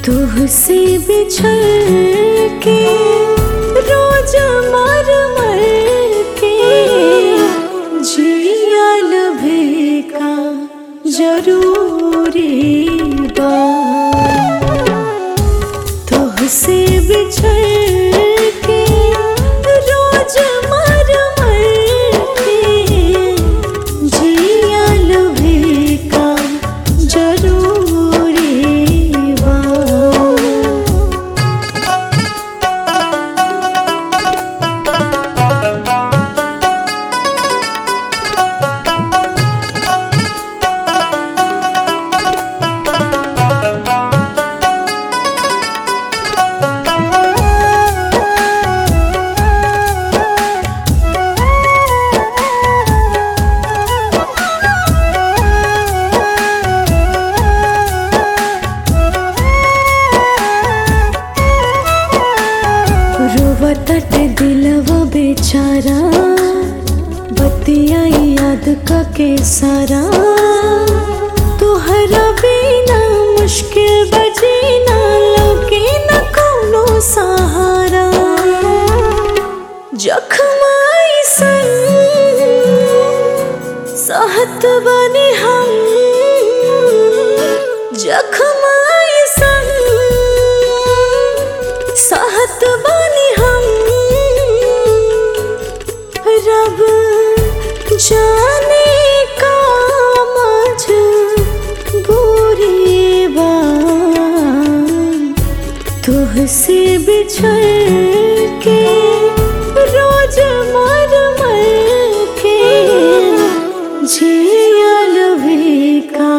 तुहसे बिछड़ के रोज मर मर के जियल भी का जरूरी बा तुहसे बिछड़ के रोज मर मर के जियल भी का जरूरी बा रोवतट दिलवा बेचारा बतिया याद का के सारा तुहरा बिना मुश्किल बजीना लगे न कोनो सहारा जख्माई सन सहत बने हम जख्माई सन सहत बने हम रब जाने का मझ बुरी बात तुहसे बिछड़ के रोज मर मर के जियल भी का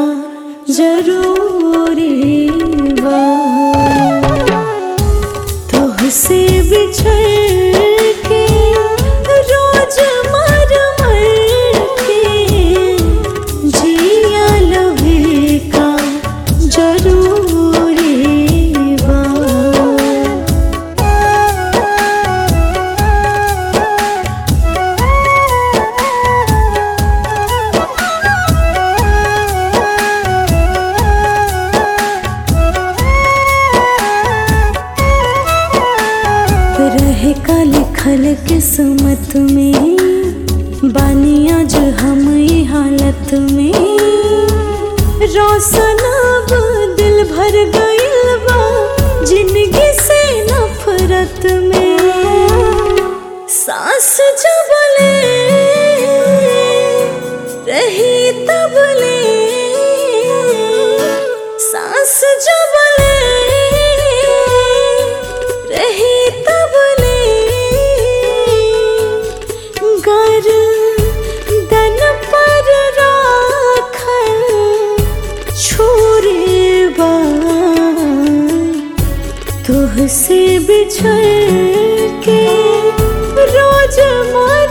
जरूरी बा तुहसे बिछड़ के रोज मर मर के जियल भी का जरूरी बा रहे का लिखल किस्मत में बानी आज हम ये हालत में रोशन अब दिल भर गइल बा जिंदगी से नफरत में सांस जब ले रही तब ले सांस जब ले रही तब ले गर दन पर राखल छोरे बा तुहसे बिछड़ के रोज मर